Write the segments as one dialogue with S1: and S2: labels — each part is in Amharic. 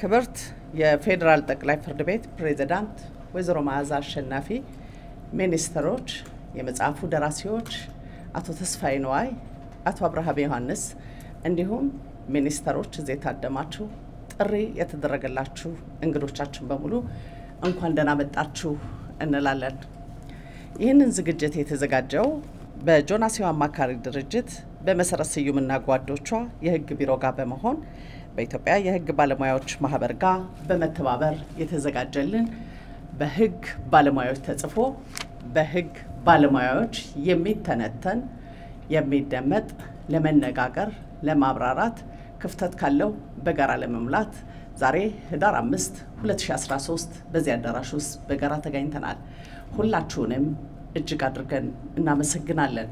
S1: ክብርት የፌዴራል ጠቅላይ ፍርድ ቤት ፕሬዝዳንት ወይዘሮ መዓዛ አሸናፊ፣ ሚኒስትሮች፣ የመጽሐፉ ደራሲዎች አቶ ተስፋዬ ነዋይ፣ አቶ አብርሃም ዮሐንስ እንዲሁም ሚኒስትሮች እዚህ የታደማችሁ ጥሪ የተደረገላችሁ እንግዶቻችን በሙሉ እንኳን ደህና መጣችሁ እንላለን። ይህንን ዝግጅት የተዘጋጀው በጆናሲዮ አማካሪ ድርጅት በመሰረት ስዩምና ጓዶቿ የሕግ ቢሮ ጋር በመሆን በኢትዮጵያ የሕግ ባለሙያዎች ማህበር ጋር በመተባበር የተዘጋጀልን በሕግ ባለሙያዎች ተጽፎ በሕግ ባለሙያዎች የሚተነተን የሚደመጥ ለመነጋገር፣ ለማብራራት ክፍተት ካለው በጋራ ለመሙላት ዛሬ ህዳር አምስት 2013 በዚህ አዳራሽ ውስጥ በጋራ ተገኝተናል። ሁላችሁንም እጅግ አድርገን እናመሰግናለን።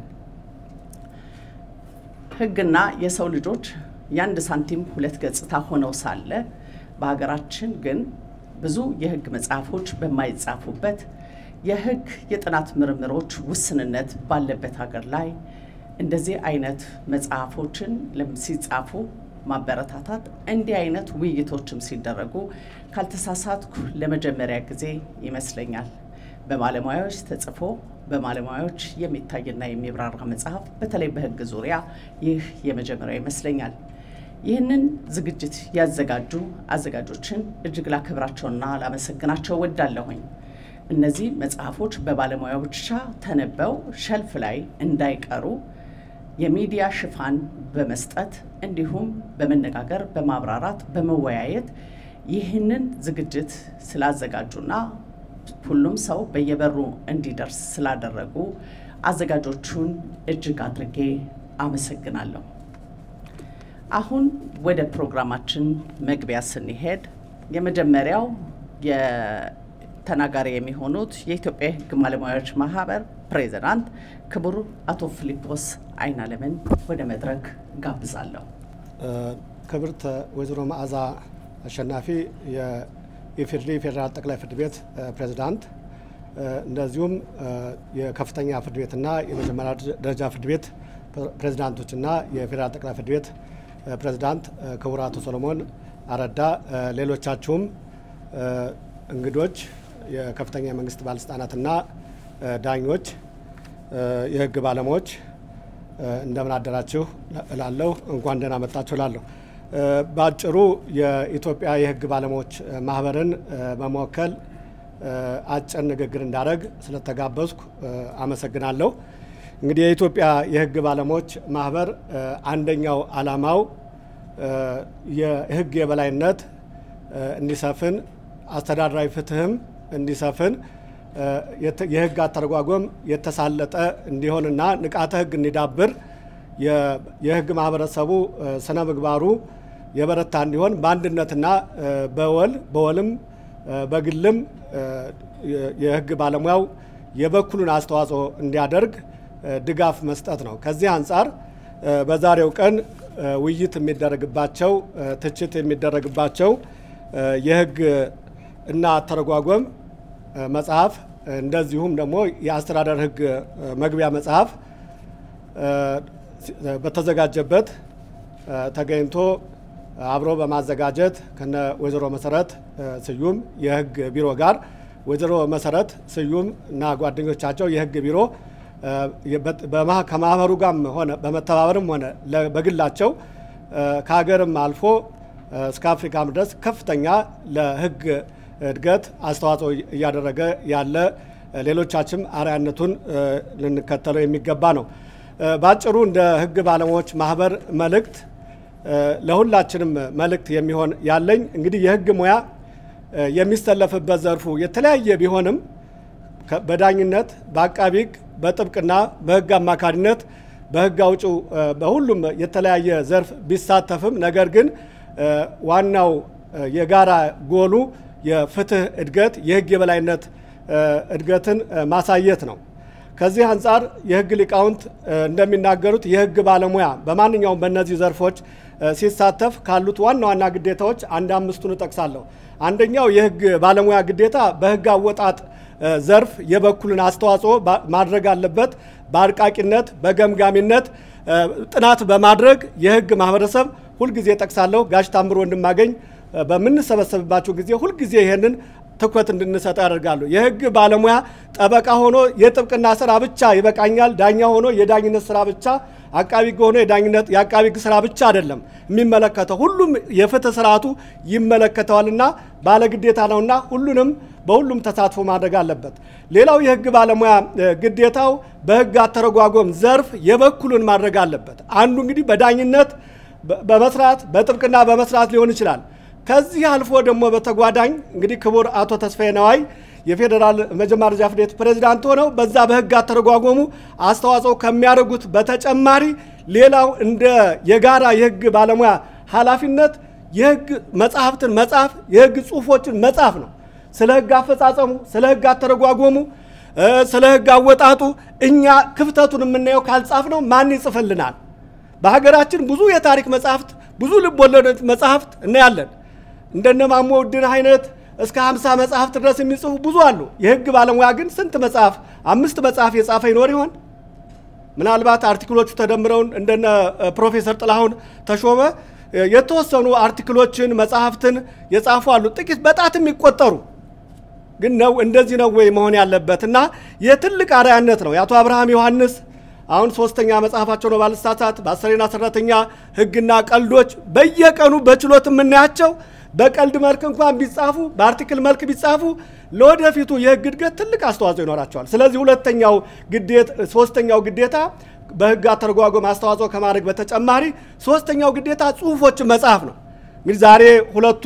S1: ህግና የሰው ልጆች የአንድ ሳንቲም ሁለት ገጽታ ሆነው ሳለ በሀገራችን ግን ብዙ የህግ መጽሐፎች በማይጻፉበት የህግ የጥናት ምርምሮች ውስንነት ባለበት ሀገር ላይ እንደዚህ አይነት መጽሐፎችን ሲጻፉ ማበረታታት እንዲህ አይነት ውይይቶችም ሲደረጉ ካልተሳሳትኩ ለመጀመሪያ ጊዜ ይመስለኛል። በባለሙያዎች ተጽፎ በባለሙያዎች የሚታይና የሚብራራ መጽሐፍ በተለይ በህግ ዙሪያ ይህ የመጀመሪያው ይመስለኛል። ይህንን ዝግጅት ያዘጋጁ አዘጋጆችን እጅግ ላከብራቸውና ላመሰግናቸው ወዳለሁኝ። እነዚህ መጽሐፎች በባለሙያዎች ብቻ ተነበው ሸልፍ ላይ እንዳይቀሩ የሚዲያ ሽፋን በመስጠት እንዲሁም በመነጋገር በማብራራት በመወያየት ይህንን ዝግጅት ስላዘጋጁና ሁሉም ሰው በየበሩ እንዲደርስ ስላደረጉ አዘጋጆቹን እጅግ አድርጌ አመሰግናለሁ። አሁን ወደ ፕሮግራማችን መግቢያ ስንሄድ የመጀመሪያው የተናጋሪ የሚሆኑት የኢትዮጵያ የሕግ ባለሙያዎች ማህበር ፕሬዚዳንት ክቡር አቶ ፊሊጶስ አይናለምን ወደ መድረክ ጋብዛለሁ።
S2: ክብርት ወይዘሮ መዓዛ አሸናፊ የኢፌዴሪ ፌዴራል ጠቅላይ ፍርድ ቤት ፕሬዚዳንት፣ እንደዚሁም የከፍተኛ ፍርድ ቤትና የመጀመሪያ ደረጃ ፍርድ ቤት ፕሬዚዳንቶችና የፌዴራል ጠቅላይ ፍርድ ቤት ፕሬዚዳንት ክቡር አቶ ሰሎሞን አረዳ፣ ሌሎቻችሁም እንግዶች፣ የከፍተኛ የመንግስት ባለስልጣናትና ዳኞች፣ የህግ ባለሙያዎች እንደምን አደራችሁ እላለሁ። እንኳን ደህና መጣችሁ እላለሁ። በአጭሩ የኢትዮጵያ የህግ ባለሙያዎች ማህበርን በመወከል አጭር ንግግር እንዳደረግ ስለተጋበዝኩ አመሰግናለሁ። እንግዲህ የኢትዮጵያ የህግ ባለሙያዎች ማህበር አንደኛው ዓላማው የህግ የበላይነት እንዲሰፍን፣ አስተዳደራዊ ፍትህም እንዲሰፍን፣ የህግ አተረጓጎም የተሳለጠ እንዲሆንና ንቃተ ህግ እንዲዳብር የህግ ማህበረሰቡ ስነ ምግባሩ የበረታ እንዲሆን በአንድነትና በወል በወልም በግልም የህግ ባለሙያው የበኩሉን አስተዋጽኦ እንዲያደርግ ድጋፍ መስጠት ነው። ከዚህ አንጻር በዛሬው ቀን ውይይት የሚደረግባቸው ትችት የሚደረግባቸው የህግ እና አተረጓጎም መጽሐፍ እንደዚሁም ደግሞ የአስተዳደር ህግ መግቢያ መጽሐፍ በተዘጋጀበት ተገኝቶ አብሮ በማዘጋጀት ከነ ወይዘሮ መሰረት ስዩም የህግ ቢሮ ጋር ወይዘሮ መሰረት ስዩም እና ጓደኞቻቸው የህግ ቢሮ ከማህበሩ ጋርም ሆነ በመተባበርም ሆነ በግላቸው ከሀገርም አልፎ እስከ አፍሪካም ድረስ ከፍተኛ ለህግ እድገት አስተዋጽኦ እያደረገ ያለ ሌሎቻችም አርአያነቱን ልንከተለው የሚገባ ነው። በአጭሩ እንደ ህግ ባለሙያዎች ማህበር መልእክት ለሁላችንም መልእክት የሚሆን ያለኝ እንግዲህ የህግ ሙያ የሚሰለፍበት ዘርፉ የተለያየ ቢሆንም በዳኝነት፣ በአቃቢ ህግ፣ በጥብቅና፣ በህግ አማካሪነት፣ በህግ አውጪው በሁሉም የተለያየ ዘርፍ ቢሳተፍም ነገር ግን ዋናው የጋራ ጎሉ የፍትህ እድገት የህግ የበላይነት እድገትን ማሳየት ነው። ከዚህ አንጻር የህግ ሊቃውንት እንደሚናገሩት የህግ ባለሙያ በማንኛውም በእነዚህ ዘርፎች ሲሳተፍ ካሉት ዋና ዋና ግዴታዎች አንድ አምስቱን እጠቅሳለሁ። አንደኛው የህግ ባለሙያ ግዴታ በህግ አወጣጥ ዘርፍ የበኩልን አስተዋጽኦ ማድረግ አለበት። በአርቃቂነት፣ በገምጋሚነት ጥናት በማድረግ የህግ ማህበረሰብ ሁልጊዜ ጠቅሳለሁ። ጋሽ ታምር ወንድማገኝ በምንሰበሰብባቸው ጊዜ ሁልጊዜ ይህንን ትኩረት እንድንሰጥ ያደርጋሉ። የህግ ባለሙያ ጠበቃ ሆኖ የጥብቅና ስራ ብቻ ይበቃኛል፣ ዳኛ ሆኖ የዳኝነት ስራ ብቻ፣ አቃቢ ህግ ሆኖ የዳኝነት የአቃቢ ህግ ስራ ብቻ አይደለም የሚመለከተው። ሁሉም የፍትህ ስርዓቱ ይመለከተዋልና ባለግዴታ ነውና ሁሉንም በሁሉም ተሳትፎ ማድረግ አለበት። ሌላው የህግ ባለሙያ ግዴታው በህግ አተረጓጎም ዘርፍ የበኩሉን ማድረግ አለበት። አንዱ እንግዲህ በዳኝነት በመስራት በጥብቅና በመስራት ሊሆን ይችላል። ከዚህ አልፎ ደግሞ በተጓዳኝ እንግዲህ ክቡር አቶ ተስፋዬ ነዋይ የፌዴራል መጀመሪያ ደረጃ ፍርድ ቤት ፕሬዝዳንት ሆነው በዛ በህግ አተረጓጎሙ አስተዋጽኦ ከሚያደርጉት በተጨማሪ ሌላው እንደ የጋራ የህግ ባለሙያ ኃላፊነት የህግ መጽሐፍትን መጻፍ የህግ ጽሁፎችን መጻፍ ነው። ስለ ህግ አፈጻጸሙ፣ ስለ ህግ አተረጓጎሙ፣ ስለ ህግ አወጣጡ እኛ ክፍተቱን የምናየው ካልጻፍ ነው ማን ይጽፍልናል? በሀገራችን ብዙ የታሪክ መጽሐፍት ብዙ ልብ ወለዶች መጽሐፍት እናያለን። እንደነ ማሞ ውድነህ አይነት እስከ 50 መጽሐፍት ድረስ የሚጽፉ ብዙ አሉ። የህግ ባለሙያ ግን ስንት መጽሐፍ አምስት መጽሐፍ የጻፈ ይኖር ይሆን? ምናልባት አርቲክሎቹ ተደምረውን እንደነ ፕሮፌሰር ጥላሁን ተሾመ የተወሰኑ አርቲክሎችን መጽሐፍትን የጻፉ አሉ። ጥቂት በጣት የሚቆጠሩ ግን ነው እንደዚህ ነው ወይ መሆን ያለበት እና የትልቅ አርአያነት ነው የአቶ አብርሃም ዮሐንስ አሁን ሶስተኛ መጽሐፋቸው ነው ባልሳሳት በአሰሪና ሰራተኛ ህግና ቀልዶች በየቀኑ በችሎት የምናያቸው በቀልድ መልክ እንኳን ቢጻፉ በአርቲክል መልክ ቢጻፉ ለወደፊቱ የህግ እድገት ትልቅ አስተዋጽኦ ይኖራቸዋል። ስለዚህ ሁለተኛው ግዴታ ሶስተኛው ግዴታ በህግ አተረጓጎም አስተዋጽኦ ከማድረግ በተጨማሪ ሶስተኛው ግዴታ ጽሁፎችን መጻፍ ነው። እንግዲህ ዛሬ ሁለቱ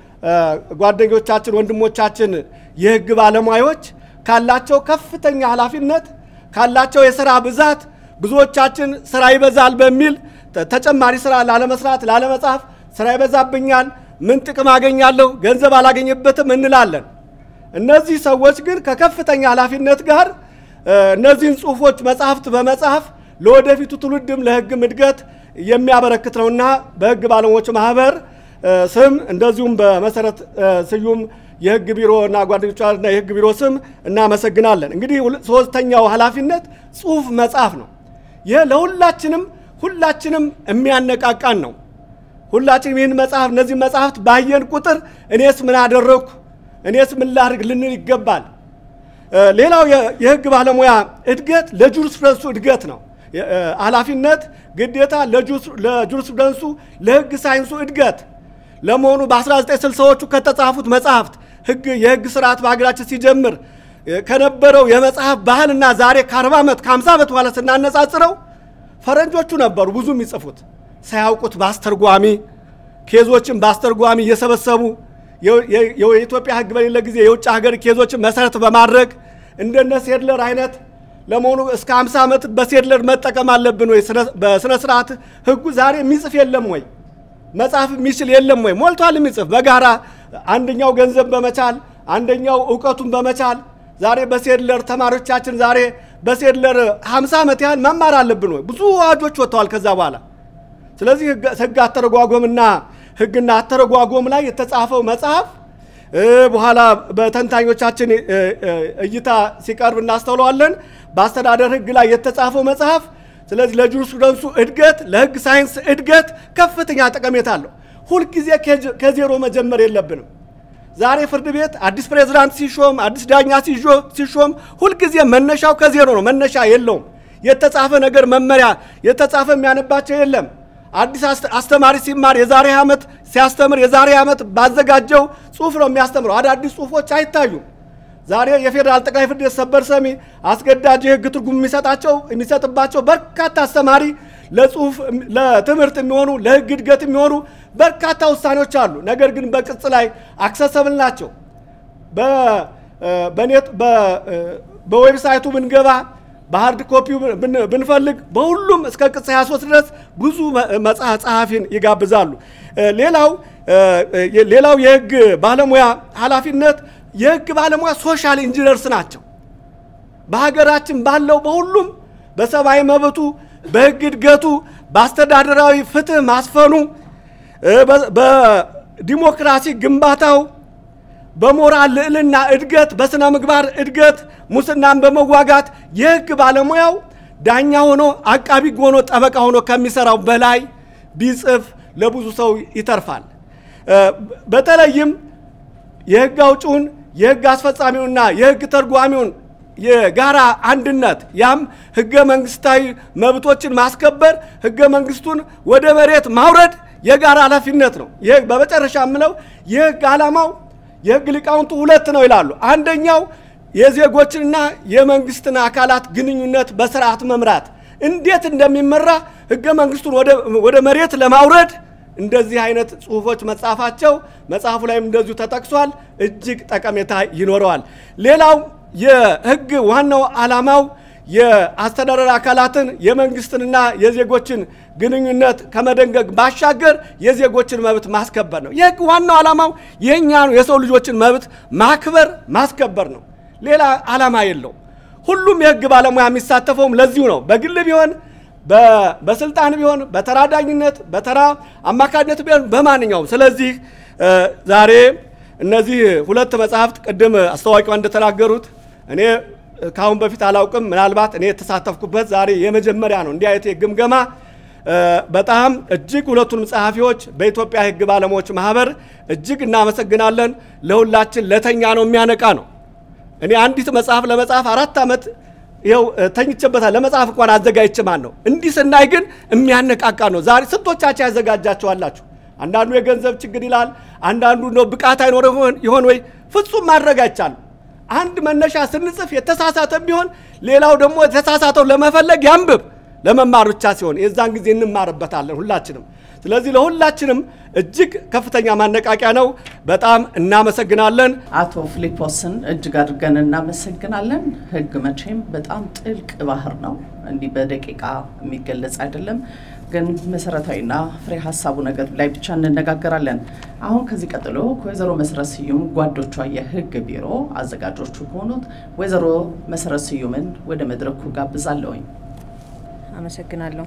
S2: ጓደኞቻችን ወንድሞቻችን የህግ ባለሙያዎች ካላቸው ከፍተኛ ኃላፊነት ካላቸው የስራ ብዛት ብዙዎቻችን ስራ ይበዛል በሚል ተጨማሪ ስራ ላለመስራት ላለመጻፍ ስራ ይበዛብኛል፣ ምን ጥቅም አገኛለሁ፣ ገንዘብ አላገኝበትም እንላለን። እነዚህ ሰዎች ግን ከከፍተኛ ኃላፊነት ጋር እነዚህን ጽሁፎች መጽሐፍት በመጻፍ ለወደፊቱ ትውልድም ለህግም እድገት የሚያበረክት ነውና በህግ ባለሙያዎች ማህበር ስም እንደዚሁም በመሰረት ስዩም የህግ ቢሮ እና ጓደኞቿና የህግ ቢሮ ስም እናመሰግናለን። እንግዲህ ሶስተኛው ኃላፊነት ጽሁፍ መጻፍ ነው። ይህ ለሁላችንም ሁላችንም የሚያነቃቃን ነው። ሁላችንም ይህን መጽሐፍ እነዚህ መጽሐፍት ባየን ቁጥር እኔስ ምን አደረግኩ፣ እኔስ ምን ላድርግ ልንል ይገባል። ሌላው የህግ ባለሙያ እድገት ለጁሪስፕሩደንሱ እድገት ነው። ኃላፊነት ግዴታ ለጁሪስፕሩደንሱ ለህግ ሳይንሱ እድገት ለመሆኑ በ1960ዎቹ ከተጻፉት መጽሐፍት ህግ የህግ ስርዓት በሀገራችን ሲጀምር ከነበረው የመጽሐፍ ባህልና ዛሬ ከ40 ዓመት ከ50 ዓመት በኋላ ስናነጻጽረው ፈረንጆቹ ነበሩ ብዙ የሚጽፉት ሳያውቁት በአስተርጓሚ ኬዞችን በአስተርጓሚ እየሰበሰቡ የኢትዮጵያ ህግ በሌለ ጊዜ የውጭ ሀገር ኬዞችን መሰረት በማድረግ እንደነ ሴድለር አይነት ለመሆኑ እስከ 50 ዓመት በሴድለር መጠቀም አለብን ወይ? በስነ ስርዓት ህጉ ዛሬ የሚጽፍ የለም ወይ? መጽሐፍ የሚችል የለም ወይ? ሞልቷል የሚጽፍ በጋራ አንደኛው ገንዘብ በመቻል አንደኛው እውቀቱን በመቻል ዛሬ በሴድለር ተማሪዎቻችን ዛሬ በሴድለር 50 ዓመት ያህል መማር አለብን ወይ? ብዙ አዋጆች ወጥተዋል ከዛ በኋላ። ስለዚህ ህግ አተረጓጎምና ህግና አተረጓጎም ላይ የተጻፈው መጽሐፍ በኋላ በተንታኞቻችን እይታ ሲቀርብ እናስተውለዋለን። በአስተዳደር ህግ ላይ የተጻፈው መጽሐፍ ስለዚህ ለጁሪስፕሩደንሱ እድገት ለህግ ሳይንስ እድገት ከፍተኛ ጠቀሜታ አለው። ሁልጊዜ ከዜሮ መጀመር የለብንም። ዛሬ ፍርድ ቤት አዲስ ፕሬዝዳንት ሲሾም አዲስ ዳኛ ሲሾም ሁልጊዜ መነሻው ከዜሮ ነው። መነሻ የለውም። የተጻፈ ነገር መመሪያ የተጻፈ የሚያነባቸው የለም። አዲስ አስተማሪ ሲማር የዛሬ ዓመት ሲያስተምር የዛሬ ዓመት ባዘጋጀው ጽሁፍ ነው የሚያስተምረው። አዳዲስ ጽሁፎች አይታዩም። ዛሬ የፌዴራል ጠቅላይ ፍርድ ቤት ሰበር ሰሚ አስገዳጅ የህግ ትርጉም የሚሰጣቸው የሚሰጥባቸው በርካታ አስተማሪ ለጽሁፍ ለትምህርት የሚሆኑ ለህግ እድገት የሚሆኑ በርካታ ውሳኔዎች አሉ። ነገር ግን በቅጽ ላይ አክሰሰብል ናቸው። በኔት በዌብሳይቱ ብንገባ በሀርድ ኮፒ ብንፈልግ በሁሉም እስከ ቅጽ 23 ድረስ ብዙ መጽሐፍ ጸሐፊን ይጋብዛሉ። ሌላው ሌላው የህግ ባለሙያ ኃላፊነት የህግ ባለሙያ ሶሻል ኢንጂነርስ ናቸው። በሀገራችን ባለው በሁሉም በሰብአዊ መብቱ፣ በህግ እድገቱ፣ በአስተዳደራዊ ፍትህ ማስፈኑ፣ በዲሞክራሲ ግንባታው፣ በሞራል ልዕልና እድገት፣ በስነ ምግባር እድገት፣ ሙስናን በመዋጋት የህግ ባለሙያው ዳኛ ሆኖ አቃቢ ሆኖ ጠበቃ ሆኖ ከሚሰራው በላይ ቢጽፍ ለብዙ ሰው ይተርፋል። በተለይም የህግ አውጪውን የህግ አስፈጻሚውንና የህግ ተርጓሚውን የጋራ አንድነት ያም ህገ መንግስታዊ መብቶችን ማስከበር ህገ መንግስቱን ወደ መሬት ማውረድ የጋራ ኃላፊነት ነው። በመጨረሻ የምለው የህግ ዓላማው የህግ ሊቃውንቱ ሁለት ነው ይላሉ። አንደኛው የዜጎችንና የመንግስትን አካላት ግንኙነት በስርዓት መምራት እንዴት እንደሚመራ ህገ መንግስቱን ወደ መሬት ለማውረድ እንደዚህ አይነት ጽሁፎች መጻፋቸው መጽሐፉ ላይም እንደዚሁ ተጠቅሷል። እጅግ ጠቀሜታ ይኖረዋል። ሌላው የህግ ዋናው ዓላማው የአስተዳደር አካላትን የመንግስትንና የዜጎችን ግንኙነት ከመደንገግ ባሻገር የዜጎችን መብት ማስከበር ነው። የህግ ዋናው ዓላማው የእኛኑ የሰው ልጆችን መብት ማክበር ማስከበር ነው። ሌላ ዓላማ የለው። ሁሉም የህግ ባለሙያ የሚሳተፈውም ለዚሁ ነው። በግል ቢሆን በስልጣን ቢሆን በተራዳኝነት በተራ አማካኝነት ቢሆን በማንኛውም። ስለዚህ ዛሬ እነዚህ ሁለት መጽሐፍት ቅድም አስተዋቂዋ እንደተናገሩት እኔ ከአሁን በፊት አላውቅም። ምናልባት እኔ የተሳተፍኩበት ዛሬ የመጀመሪያ ነው። እንዲህ አይነት ግምገማ በጣም እጅግ ሁለቱንም ጸሐፊዎች በኢትዮጵያ የህግ ባለሙያዎች ማህበር እጅግ እናመሰግናለን። ለሁላችን ለተኛ ነው የሚያነቃ ነው። እኔ አንዲት መጽሐፍ ለመጽሐፍ አራት ዓመት ይኸው ተኝቼበታል። ለመጽሐፍ እንኳን አዘጋጅቼ ማን ነው እንዲህ ስናይ ግን የሚያነቃቃ ነው። ዛሬ ስንቶቻችሁ ያዘጋጃችኋላችሁ? አንዳንዱ የገንዘብ ችግር ይላል፣ አንዳንዱ ነው ብቃት አይኖር ይሆን ወይ? ፍጹም ማድረግ አይቻልም። አንድ መነሻ ስንጽፍ የተሳሳተ ቢሆን ሌላው ደግሞ የተሳሳተው ለመፈለግ ያንብብ። ለመማር ብቻ ሲሆን የዛን ጊዜ እንማርበታለን ሁላችንም። ስለዚህ ለሁላችንም እጅግ ከፍተኛ ማነቃቂያ ነው። በጣም እናመሰግናለን።
S1: አቶ ፊሊጶስን እጅግ አድርገን እናመሰግናለን። ህግ መቼም በጣም ጥልቅ ባህር ነው፣ እንዲህ በደቂቃ የሚገለጽ አይደለም። ግን መሰረታዊና ፍሬ ሀሳቡ ነገር ላይ ብቻ እንነጋገራለን። አሁን ከዚህ ቀጥሎ ከወይዘሮ መሰረት ስዩም ጓዶቿ የህግ ቢሮ አዘጋጆቹ ከሆኑት ወይዘሮ መሰረት ስዩምን ወደ መድረኩ ጋብዛለሁኝ።
S3: አመሰግናለሁ።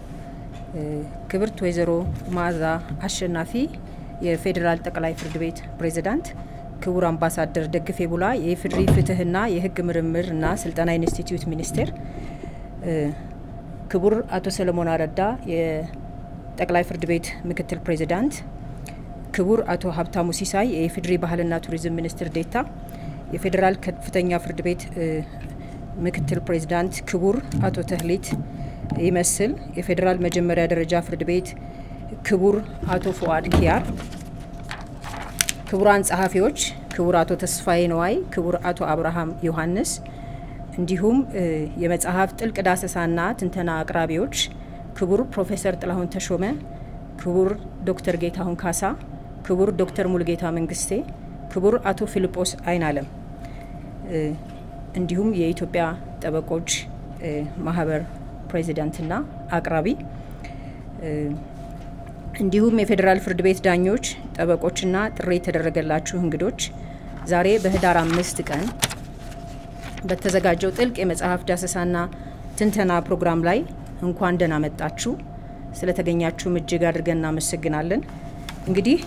S3: ክብርት ወይዘሮ መዓዛ አሸናፊ የፌዴራል ጠቅላይ ፍርድ ቤት ፕሬዝዳንት፣ ክቡር አምባሳደር ደግፌ ቡላ የኢፌዴሪ ፍትህና የህግ ምርምር እና ስልጠና ኢንስቲትዩት ሚኒስቴር፣ ክቡር አቶ ሰለሞን አረዳ የጠቅላይ ፍርድ ቤት ምክትል ፕሬዝዳንት፣ ክቡር አቶ ሀብታሙ ሲሳይ የኢፌዴሪ ባህልና ቱሪዝም ሚኒስትር ዴታ፣ የፌዴራል ከፍተኛ ፍርድ ቤት ምክትል ፕሬዝዳንት ክቡር አቶ ተህሊት ይመስል የፌዴራል መጀመሪያ ደረጃ ፍርድ ቤት ክቡር አቶ ፉአድ ኪያር፣ ክቡራን ጸሐፊዎች ክቡር አቶ ተስፋዬ ነዋይ፣ ክቡር አቶ አብርሃም ዮሐንስ እንዲሁም የመጽሐፍ ጥልቅ ዳሰሳና ትንተና አቅራቢዎች ክቡር ፕሮፌሰር ጥላሁን ተሾመ፣ ክቡር ዶክተር ጌታሁን ካሳ፣ ክቡር ዶክተር ሙልጌታ መንግስቴ፣ ክቡር አቶ ፊልጶስ አይናለም እንዲሁም የኢትዮጵያ ጠበቆች ማህበር ፕሬዚዳንትና አቅራቢ እንዲሁም የፌዴራል ፍርድ ቤት ዳኞች፣ ጠበቆችና ጥሪ የተደረገላችሁ እንግዶች ዛሬ በህዳር አምስት ቀን በተዘጋጀው ጥልቅ የመጽሐፍ ዳሰሳና ትንተና ፕሮግራም ላይ እንኳን ደህና መጣችሁ። ስለተገኛችሁም እጅግ አድርገን እናመሰግናለን። እንግዲህ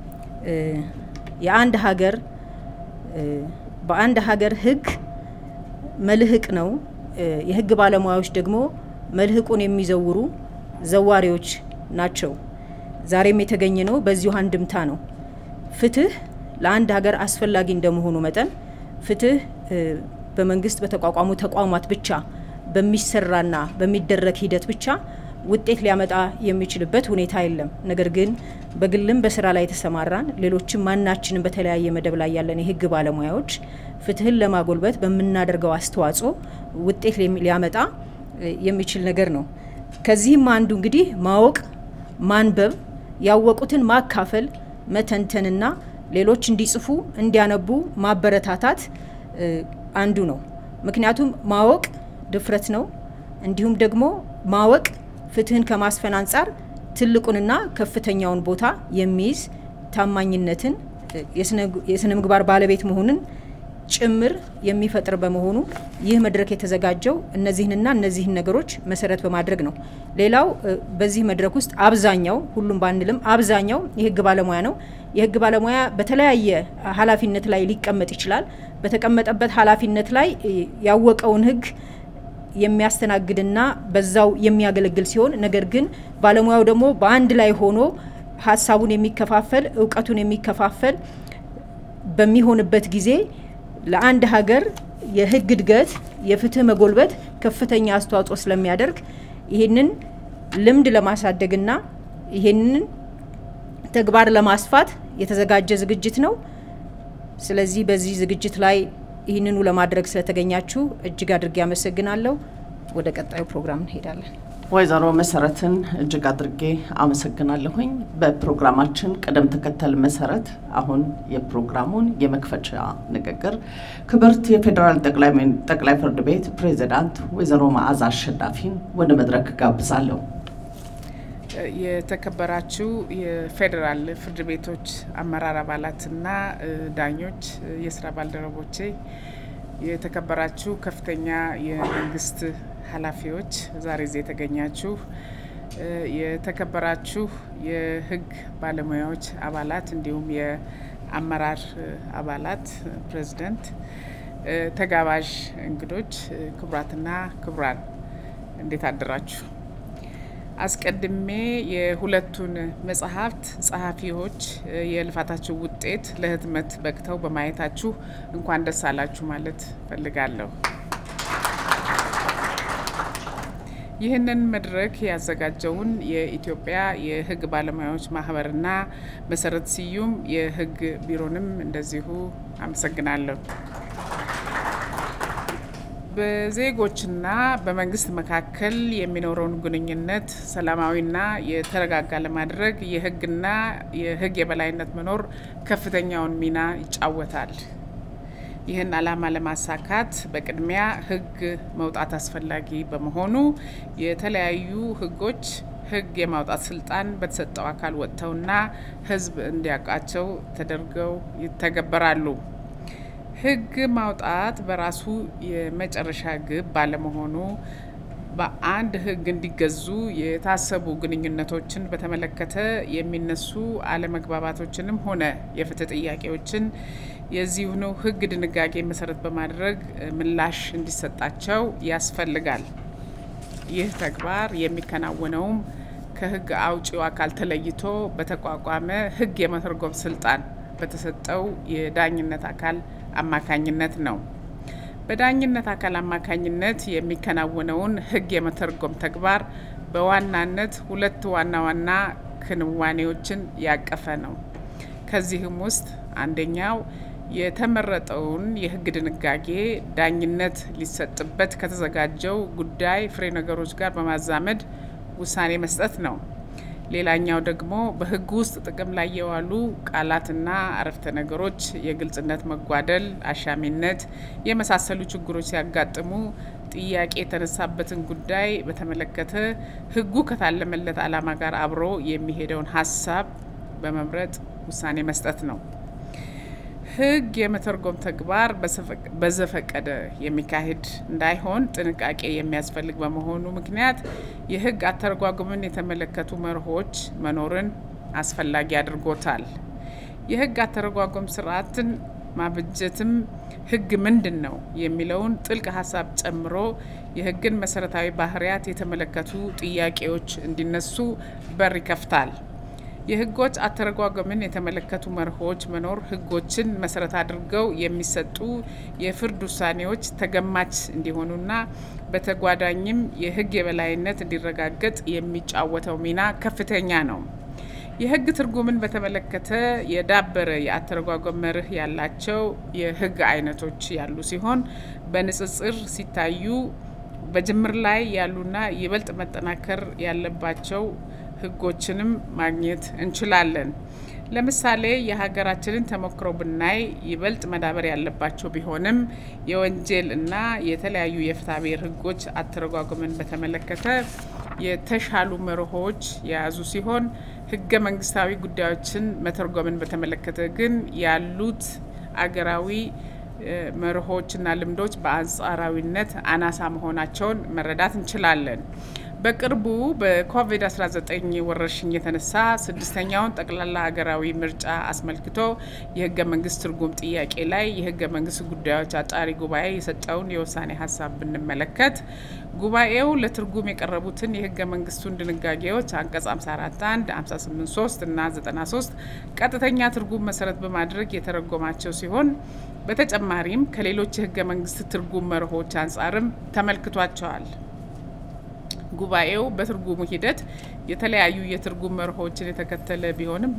S3: የአንድ ሀገር በአንድ ሀገር ህግ መልህቅ ነው። የህግ ባለሙያዎች ደግሞ መልህቁን የሚዘውሩ ዘዋሪዎች ናቸው። ዛሬም የተገኘ ነው በዚሁ አንድምታ ነው። ፍትህ ለአንድ ሀገር አስፈላጊ እንደመሆኑ መጠን ፍትህ በመንግስት በተቋቋሙ ተቋማት ብቻ በሚሰራና በሚደረግ ሂደት ብቻ ውጤት ሊያመጣ የሚችልበት ሁኔታ የለም። ነገር ግን በግልም በስራ ላይ የተሰማራን ሌሎችም ማናችንም በተለያየ መደብ ላይ ያለን የህግ ባለሙያዎች ፍትህን ለማጎልበት በምናደርገው አስተዋጽኦ ውጤት ሊያመጣ የሚችል ነገር ነው። ከዚህም አንዱ እንግዲህ ማወቅ፣ ማንበብ፣ ያወቁትን ማካፈል፣ መተንተንና ሌሎች እንዲጽፉ እንዲያነቡ ማበረታታት አንዱ ነው። ምክንያቱም ማወቅ ድፍረት ነው። እንዲሁም ደግሞ ማወቅ ፍትህን ከማስፈን አንጻር ትልቁንና ከፍተኛውን ቦታ የሚይዝ ታማኝነትን፣ የስነ ምግባር ባለቤት መሆንን ጭምር የሚፈጥር በመሆኑ ይህ መድረክ የተዘጋጀው እነዚህንና እነዚህን ነገሮች መሰረት በማድረግ ነው። ሌላው በዚህ መድረክ ውስጥ አብዛኛው ሁሉም ባንልም አብዛኛው የህግ ባለሙያ ነው። የህግ ባለሙያ በተለያየ ኃላፊነት ላይ ሊቀመጥ ይችላል። በተቀመጠበት ኃላፊነት ላይ ያወቀውን ህግ የሚያስተናግድና በዛው የሚያገለግል ሲሆን ነገር ግን ባለሙያው ደግሞ በአንድ ላይ ሆኖ ሀሳቡን የሚከፋፈል እውቀቱን የሚከፋፈል በሚሆንበት ጊዜ ለአንድ ሀገር የህግ እድገት የፍትህ መጎልበት ከፍተኛ አስተዋጽኦ ስለሚያደርግ ይህንን ልምድ ለማሳደግና ይህንን ተግባር ለማስፋት የተዘጋጀ ዝግጅት ነው። ስለዚህ በዚህ ዝግጅት ላይ ይህንኑ ለማድረግ ስለተገኛችሁ እጅግ አድርጌ አመሰግናለሁ። ወደ ቀጣዩ ፕሮግራም እንሄዳለን።
S1: ወይዘሮ መሰረትን እጅግ አድርጌ አመሰግናለሁኝ። በፕሮግራማችን ቅደም ተከተል መሰረት አሁን የፕሮግራሙን የመክፈቻ ንግግር ክብርት የፌዴራል ጠቅላይ ፍርድ ቤት ፕሬዚዳንት ወይዘሮ መዓዛ አሸናፊን ወደ መድረክ ጋብዛለሁ።
S4: የተከበራችሁ የፌዴራል ፍርድ ቤቶች አመራር አባላትና ዳኞች፣ የስራ ባልደረቦቼ፣ የተከበራችሁ ከፍተኛ የመንግስት ኃላፊዎች፣ ዛሬ እዚህ የተገኛችሁ የተከበራችሁ የህግ ባለሙያዎች አባላት፣ እንዲሁም የአመራር አባላት፣ ፕሬዝደንት፣ ተጋባዥ እንግዶች፣ ክቡራትና ክቡራን እንዴት አደራችሁ? አስቀድሜ የሁለቱን መጽሐፍት ጸሐፊዎች የልፋታቸው ውጤት ለህትመት በቅተው በማየታችሁ እንኳን ደስ አላችሁ ማለት ፈልጋለሁ። ይህንን መድረክ ያዘጋጀውን የኢትዮጵያ የህግ ባለሙያዎች ማህበርና መሰረት ስዩም የህግ ቢሮንም እንደዚሁ አመሰግናለሁ። በዜጎችና በመንግስት መካከል የሚኖረውን ግንኙነት ሰላማዊና የተረጋጋ ለማድረግ የህግና የህግ የበላይነት መኖር ከፍተኛውን ሚና ይጫወታል። ይህን ዓላማ ለማሳካት በቅድሚያ ህግ መውጣት አስፈላጊ በመሆኑ የተለያዩ ህጎች ህግ የማውጣት ስልጣን በተሰጠው አካል ወጥተውና ህዝብ እንዲያውቃቸው ተደርገው ይተገበራሉ። ህግ ማውጣት በራሱ የመጨረሻ ግብ ባለመሆኑ በአንድ ህግ እንዲገዙ የታሰቡ ግንኙነቶችን በተመለከተ የሚነሱ አለመግባባቶችንም ሆነ የፍትህ ጥያቄዎችን የዚሁኑ ህግ ድንጋጌ መሰረት በማድረግ ምላሽ እንዲሰጣቸው ያስፈልጋል። ይህ ተግባር የሚከናወነውም ከህግ አውጪው አካል ተለይቶ በተቋቋመ ህግ የመተርጎም ስልጣን በተሰጠው የዳኝነት አካል አማካኝነት ነው። በዳኝነት አካል አማካኝነት የሚከናወነውን ህግ የመተርጎም ተግባር በዋናነት ሁለት ዋና ዋና ክንዋኔዎችን ያቀፈ ነው። ከዚህም ውስጥ አንደኛው የተመረጠውን የህግ ድንጋጌ ዳኝነት ሊሰጥበት ከተዘጋጀው ጉዳይ ፍሬ ነገሮች ጋር በማዛመድ ውሳኔ መስጠት ነው። ሌላኛው ደግሞ በህግ ውስጥ ጥቅም ላይ የዋሉ ቃላትና አረፍተ ነገሮች የግልጽነት መጓደል፣ አሻሚነት የመሳሰሉ ችግሮች ሲያጋጥሙ ጥያቄ የተነሳበትን ጉዳይ በተመለከተ ህጉ ከታለመለት ዓላማ ጋር አብሮ የሚሄደውን ሀሳብ በመምረጥ ውሳኔ መስጠት ነው። ህግ የመተርጎም ተግባር በዘፈቀደ የሚካሄድ እንዳይሆን ጥንቃቄ የሚያስፈልግ በመሆኑ ምክንያት የህግ አተረጓጉምን የተመለከቱ መርሆች መኖርን አስፈላጊ አድርጎታል። የህግ አተረጓጎም ስርዓትን ማበጀትም ህግ ምንድን ነው የሚለውን ጥልቅ ሀሳብ ጨምሮ የህግን መሰረታዊ ባህሪያት የተመለከቱ ጥያቄዎች እንዲነሱ በር ይከፍታል። የህጎች አተረጓጎምን የተመለከቱ መርሆች መኖር ህጎችን መሰረት አድርገው የሚሰጡ የፍርድ ውሳኔዎች ተገማች እንዲሆኑና በተጓዳኝም የህግ የበላይነት እንዲረጋገጥ የሚጫወተው ሚና ከፍተኛ ነው። የህግ ትርጉምን በተመለከተ የዳበረ የአተረጓጎም መርህ ያላቸው የህግ አይነቶች ያሉ ሲሆን በንጽጽር ሲታዩ በጅምር ላይ ያሉና ይበልጥ መጠናከር ያለባቸው ህጎችንም ማግኘት እንችላለን። ለምሳሌ የሀገራችንን ተሞክሮ ብናይ ይበልጥ መዳበር ያለባቸው ቢሆንም የወንጀል እና የተለያዩ የፍትሐ ብሔር ህጎች አተረጓጎምን በተመለከተ የተሻሉ መርሆች የያዙ ሲሆን ህገ መንግስታዊ ጉዳዮችን መተርጎምን በተመለከተ ግን ያሉት አገራዊ መርሆችና ልምዶች በአንጻራዊነት አናሳ መሆናቸውን መረዳት እንችላለን። በቅርቡ በኮቪድ-19 ወረርሽኝ የተነሳ ስድስተኛውን ጠቅላላ ሀገራዊ ምርጫ አስመልክቶ የህገ መንግስት ትርጉም ጥያቄ ላይ የህገ መንግስት ጉዳዮች አጣሪ ጉባኤ የሰጠውን የውሳኔ ሀሳብ ብንመለከት ጉባኤው ለትርጉም የቀረቡትን የህገ መንግስቱን ድንጋጌዎች አንቀጽ 54 1 58 3 እና 93 ቀጥተኛ ትርጉም መሰረት በማድረግ የተረጎማቸው ሲሆን በተጨማሪም ከሌሎች የህገ መንግስት ትርጉም መርሆች አንጻርም ተመልክቷቸዋል። ጉባኤው በትርጉሙ ሂደት የተለያዩ የትርጉም መርሆችን የተከተለ ቢሆንም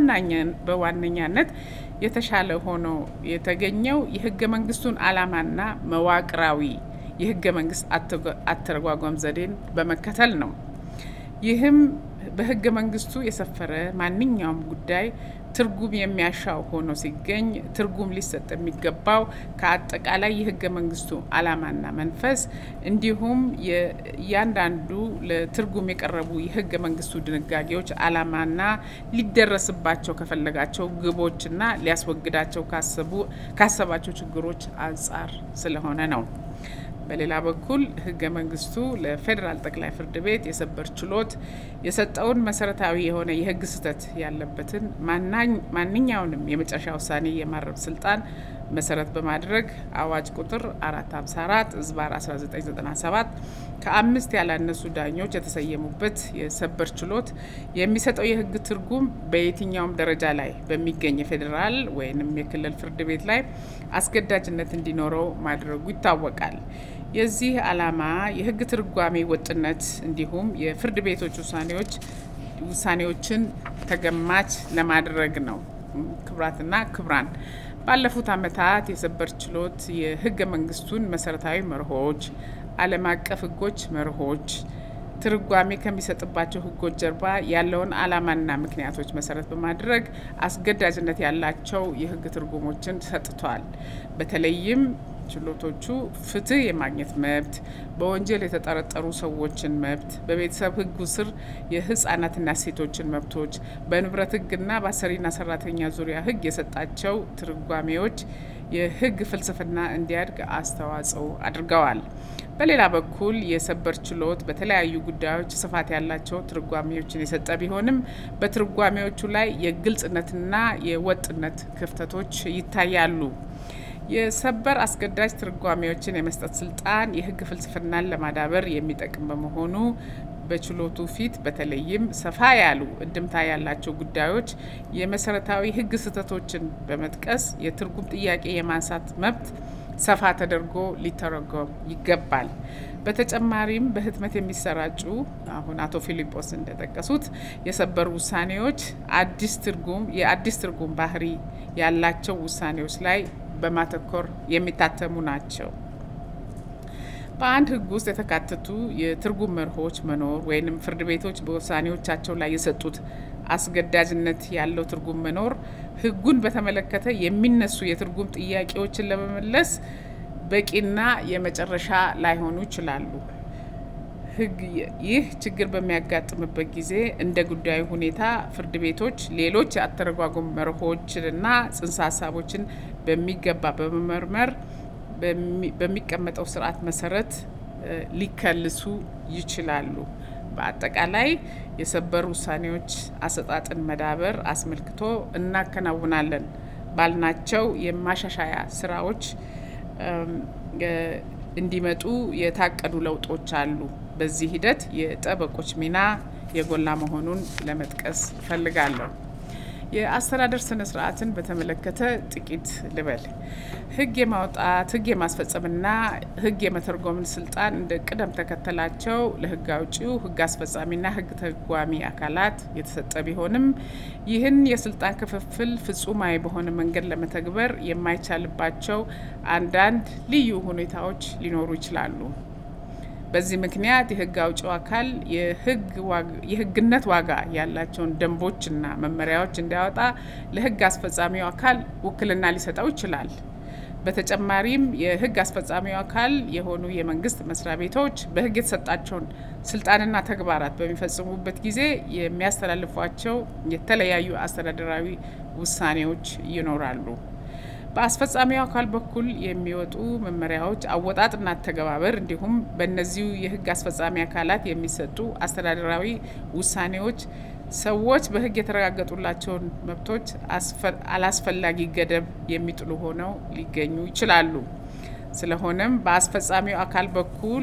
S4: በዋነኛነት የተሻለ ሆኖ የተገኘው የህገ መንግስቱን ዓላማና መዋቅራዊ የህገ መንግስት አተረጓጓም ዘዴን በመከተል ነው። ይህም በህገ መንግስቱ የሰፈረ ማንኛውም ጉዳይ ትርጉም የሚያሻው ሆኖ ሲገኝ ትርጉም ሊሰጥ የሚገባው ከአጠቃላይ የህገ መንግስቱ ዓላማና መንፈስ እንዲሁም እያንዳንዱ ለትርጉም የቀረቡ የህገ መንግስቱ ድንጋጌዎች ዓላማና ሊደረስባቸው ከፈለጋቸው ግቦችና ሊያስወግዳቸው ካሰባቸው ችግሮች አንጻር ስለሆነ ነው። በሌላ በኩል ህገ መንግስቱ ለፌዴራል ጠቅላይ ፍርድ ቤት የሰበር ችሎት የሰጠውን መሰረታዊ የሆነ የህግ ስህተት ያለበትን ማንኛውንም የመጨረሻ ውሳኔ የማረም ስልጣን መሰረት በማድረግ አዋጅ ቁጥር 454 ዝባር 1997 ከአምስት ያላነሱ ዳኞች የተሰየሙበት የሰበር ችሎት የሚሰጠው የህግ ትርጉም በየትኛውም ደረጃ ላይ በሚገኝ የፌዴራል ወይንም የክልል ፍርድ ቤት ላይ አስገዳጅነት እንዲኖረው ማድረጉ ይታወቃል። የዚህ ዓላማ የህግ ትርጓሜ ወጥነት እንዲሁም የፍርድ ቤቶች ውሳኔዎች ውሳኔዎችን ተገማች ለማድረግ ነው። ክቡራትና ክቡራን ባለፉት ዓመታት የሰበር ችሎት የህገ መንግስቱን መሰረታዊ መርሆች፣ ዓለም አቀፍ ህጎች መርሆች ትርጓሜ ከሚሰጥባቸው ህጎች ጀርባ ያለውን ዓላማና ምክንያቶች መሰረት በማድረግ አስገዳጅነት ያላቸው የህግ ትርጉሞችን ሰጥቷል። በተለይም ችሎቶቹ ፍትህ የማግኘት መብት፣ በወንጀል የተጠረጠሩ ሰዎችን መብት፣ በቤተሰብ ህጉ ስር የህጻናትና ሴቶችን መብቶች፣ በንብረት ህግና በአሰሪና ሰራተኛ ዙሪያ ህግ የሰጣቸው ትርጓሜዎች የህግ ፍልስፍና እንዲያድግ አስተዋጽኦ አድርገዋል። በሌላ በኩል የሰበር ችሎት በተለያዩ ጉዳዮች ስፋት ያላቸው ትርጓሜዎችን የሰጠ ቢሆንም በትርጓሜዎቹ ላይ የግልጽነትና የወጥነት ክፍተቶች ይታያሉ። የሰበር አስገዳጅ ትርጓሜዎችን የመስጠት ስልጣን የህግ ፍልስፍናን ለማዳበር የሚጠቅም በመሆኑ በችሎቱ ፊት በተለይም ሰፋ ያሉ እንድምታ ያላቸው ጉዳዮች የመሰረታዊ ህግ ስህተቶችን በመጥቀስ የትርጉም ጥያቄ የማንሳት መብት ሰፋ ተደርጎ ሊተረጎም ይገባል። በተጨማሪም በህትመት የሚሰራጩ አሁን አቶ ፊሊጶስ እንደጠቀሱት የሰበር ውሳኔዎች አዲስ ትርጉም የአዲስ ትርጉም ባህሪ ያላቸው ውሳኔዎች ላይ በማተኮር የሚታተሙ ናቸው። በአንድ ህግ ውስጥ የተካተቱ የትርጉም መርሆች መኖር ወይንም ፍርድ ቤቶች በውሳኔዎቻቸው ላይ የሰጡት አስገዳጅነት ያለው ትርጉም መኖር ህጉን በተመለከተ የሚነሱ የትርጉም ጥያቄዎችን ለመመለስ በቂና የመጨረሻ ላይሆኑ ይችላሉ። ህግ ይህ ችግር በሚያጋጥምበት ጊዜ እንደ ጉዳዩ ሁኔታ ፍርድ ቤቶች ሌሎች የአተረጓጎም መርሆችንና ጽንሰ ሀሳቦችን በሚገባ በመመርመር በሚቀመጠው ስርዓት መሰረት ሊከልሱ ይችላሉ። በአጠቃላይ የሰበር ውሳኔዎች አሰጣጥን መዳበር አስመልክቶ እናከናውናለን ባልናቸው የማሻሻያ ስራዎች እንዲመጡ የታቀዱ ለውጦች አሉ። በዚህ ሂደት የጠበቆች ሚና የጎላ መሆኑን ለመጥቀስ እፈልጋለሁ። የአስተዳደር ስነ ስርዓትን በተመለከተ ጥቂት ልበል። ህግ የማውጣት ህግ የማስፈጸምና ህግ የመተርጎምን ስልጣን እንደ ቅደም ተከተላቸው ለህግ አውጪው፣ ህግ አስፈጻሚና ህግ ተርጓሚ አካላት የተሰጠ ቢሆንም ይህን የስልጣን ክፍፍል ፍጹማዊ በሆነ መንገድ ለመተግበር የማይቻልባቸው አንዳንድ ልዩ ሁኔታዎች ሊኖሩ ይችላሉ። በዚህ ምክንያት የህግ አውጪው አካል የህግነት ዋጋ ያላቸውን ደንቦችና መመሪያዎች እንዲያወጣ ለህግ አስፈጻሚው አካል ውክልና ሊሰጠው ይችላል። በተጨማሪም የህግ አስፈጻሚው አካል የሆኑ የመንግስት መስሪያ ቤቶች በህግ የተሰጣቸውን ስልጣንና ተግባራት በሚፈጽሙበት ጊዜ የሚያስተላልፏቸው የተለያዩ አስተዳደራዊ ውሳኔዎች ይኖራሉ። በአስፈጻሚው አካል በኩል የሚወጡ መመሪያዎች አወጣጥና አተገባበር እንዲሁም በእነዚሁ የህግ አስፈጻሚ አካላት የሚሰጡ አስተዳደራዊ ውሳኔዎች ሰዎች በህግ የተረጋገጡላቸውን መብቶች አላስፈላጊ ገደብ የሚጥሉ ሆነው ሊገኙ ይችላሉ። ስለሆነም በአስፈጻሚው አካል በኩል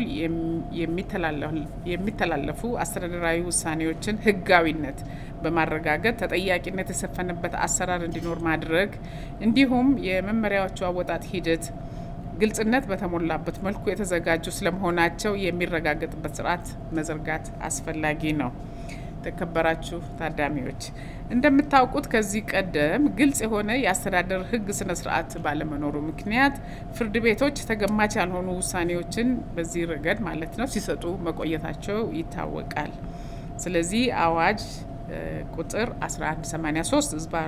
S4: የሚተላለፉ አስተዳደራዊ ውሳኔዎችን ህጋዊነት በማረጋገጥ ተጠያቂነት የሰፈነበት አሰራር እንዲኖር ማድረግ እንዲሁም የመመሪያዎቹ አወጣጥ ሂደት ግልጽነት በተሞላበት መልኩ የተዘጋጁ ስለመሆናቸው የሚረጋገጥበት ስርዓት መዘርጋት አስፈላጊ ነው። የተከበራችሁ ታዳሚዎች እንደምታውቁት ከዚህ ቀደም ግልጽ የሆነ የአስተዳደር ህግ ስነ ስርዓት ባለመኖሩ ምክንያት ፍርድ ቤቶች ተገማች ያልሆኑ ውሳኔዎችን በዚህ ረገድ ማለት ነው ሲሰጡ መቆየታቸው ይታወቃል። ስለዚህ አዋጅ ቁጥር 1183 ዝባር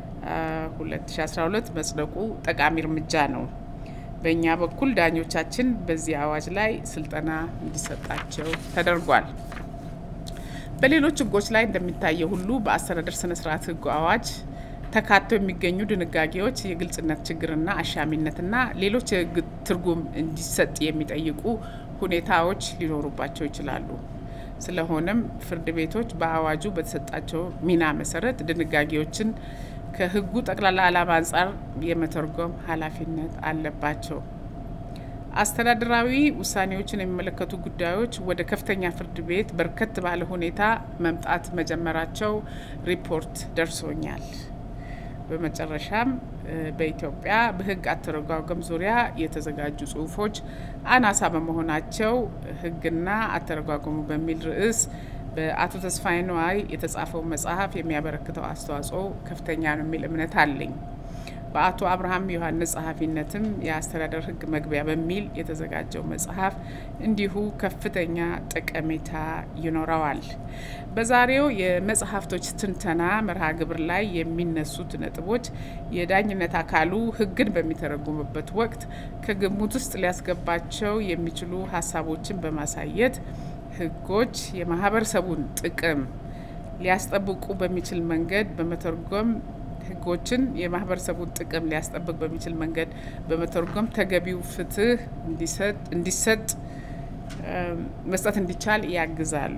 S4: 2012 መጽደቁ ጠቃሚ እርምጃ ነው። በእኛ በኩል ዳኞቻችን በዚህ አዋጅ ላይ ስልጠና እንዲሰጣቸው ተደርጓል። በሌሎች ህጎች ላይ እንደሚታየው ሁሉ በአስተዳደር ስነ ስርዓት ህጉ አዋጅ ተካተው የሚገኙ ድንጋጌዎች የግልጽነት ችግርና አሻሚነትና ሌሎች የህግ ትርጉም እንዲሰጥ የሚጠይቁ ሁኔታዎች ሊኖሩባቸው ይችላሉ። ስለሆነም ፍርድ ቤቶች በአዋጁ በተሰጣቸው ሚና መሰረት ድንጋጌዎችን ከህጉ ጠቅላላ ዓላማ አንጻር የመተርጎም ኃላፊነት አለባቸው። አስተዳደራዊ ውሳኔዎችን የሚመለከቱ ጉዳዮች ወደ ከፍተኛ ፍርድ ቤት በርከት ባለ ሁኔታ መምጣት መጀመራቸው ሪፖርት ደርሶኛል። በመጨረሻም በኢትዮጵያ በህግ አተረጓጎም ዙሪያ የተዘጋጁ ጽሁፎች አናሳ በመሆናቸው ህግና አተረጓጎሙ በሚል ርዕስ በአቶ ተስፋዬ ነዋይ የተጻፈው መጽሐፍ የሚያበረክተው አስተዋጽኦ ከፍተኛ ነው የሚል እምነት አለኝ። በአቶ አብርሃም ዮሐንስ ጸሐፊነትም የአስተዳደር ህግ መግቢያ በሚል የተዘጋጀው መጽሐፍ እንዲሁ ከፍተኛ ጠቀሜታ ይኖረዋል። በዛሬው የመጽሐፍቶች ትንተና መርሃ ግብር ላይ የሚነሱት ነጥቦች የዳኝነት አካሉ ህግን በሚተረጉምበት ወቅት ከግምት ውስጥ ሊያስገባቸው የሚችሉ ሀሳቦችን በማሳየት ህጎች የማህበረሰቡን ጥቅም ሊያስጠብቁ በሚችል መንገድ በመተርጎም ህጎችን የማህበረሰቡን ጥቅም ሊያስጠብቅ በሚችል መንገድ በመተርጎም ተገቢው ፍትህ እንዲሰጥ መስጠት እንዲቻል ያግዛሉ።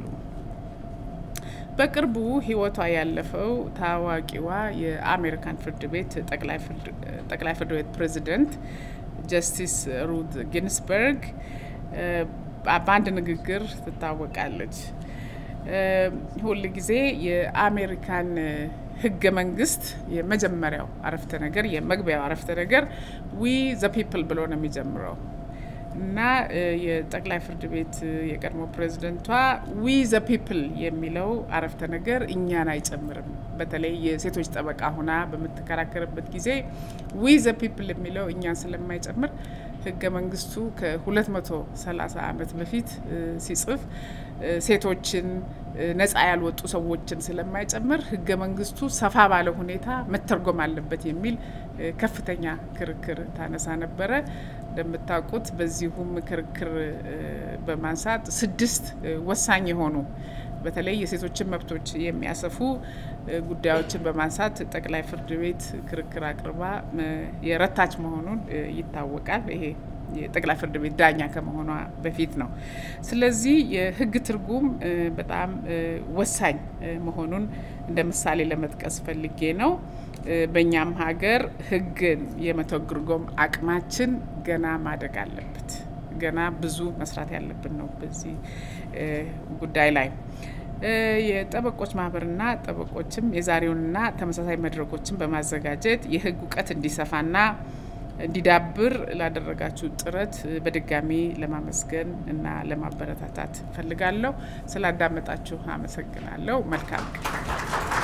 S4: በቅርቡ ህይወቷ ያለፈው ታዋቂዋ የአሜሪካን ፍርድ ቤት ጠቅላይ ፍርድ ቤት ፕሬዚደንት ጀስቲስ ሩት ጊንስበርግ በአንድ ንግግር ትታወቃለች። ሁል ጊዜ የአሜሪካን ህገ መንግስት የመጀመሪያው አረፍተ ነገር የመግቢያው አረፍተ ነገር ዊ ዘ ፒፕል ብሎ ነው የሚጀምረው እና የጠቅላይ ፍርድ ቤት የቀድሞ ፕሬዝደንቷ ዊ ዘ ፒፕል የሚለው አረፍተ ነገር እኛን አይጨምርም። በተለይ የሴቶች ጠበቃ ሆና በምትከራከርበት ጊዜ ዊ ዘ ፒፕል የሚለው እኛን ስለማይጨምር ህገ መንግስቱ ከ230 ዓመት በፊት ሲጽፍ ሴቶችን ነጻ ያልወጡ ሰዎችን ስለማይጨምር ህገ መንግስቱ ሰፋ ባለ ሁኔታ መተርጎም አለበት የሚል ከፍተኛ ክርክር ታነሳ ነበረ። እንደምታውቁት በዚሁም ክርክር በማንሳት ስድስት ወሳኝ የሆኑ በተለይ የሴቶችን መብቶች የሚያሰፉ ጉዳዮችን በማንሳት ጠቅላይ ፍርድ ቤት ክርክር አቅርባ የረታች መሆኑን ይታወቃል። ይሄ የጠቅላይ ፍርድ ቤት ዳኛ ከመሆኗ በፊት ነው። ስለዚህ የህግ ትርጉም በጣም ወሳኝ መሆኑን እንደ ምሳሌ ለመጥቀስ ፈልጌ ነው። በእኛም ሀገር ህግን የመተርጎም አቅማችን ገና ማደግ አለበት። ገና ብዙ መስራት ያለብን ነው በዚህ ጉዳይ ላይ። የጠበቆች ማህበርና ጠበቆችም የዛሬውንና ተመሳሳይ መድረኮችን በማዘጋጀት የህግ እውቀት እንዲሰፋና እንዲዳብር ላደረጋችሁ ጥረት በድጋሚ ለማመስገን እና ለማበረታታት ፈልጋለሁ። ስላዳመጣችሁ አመሰግናለሁ። መልካም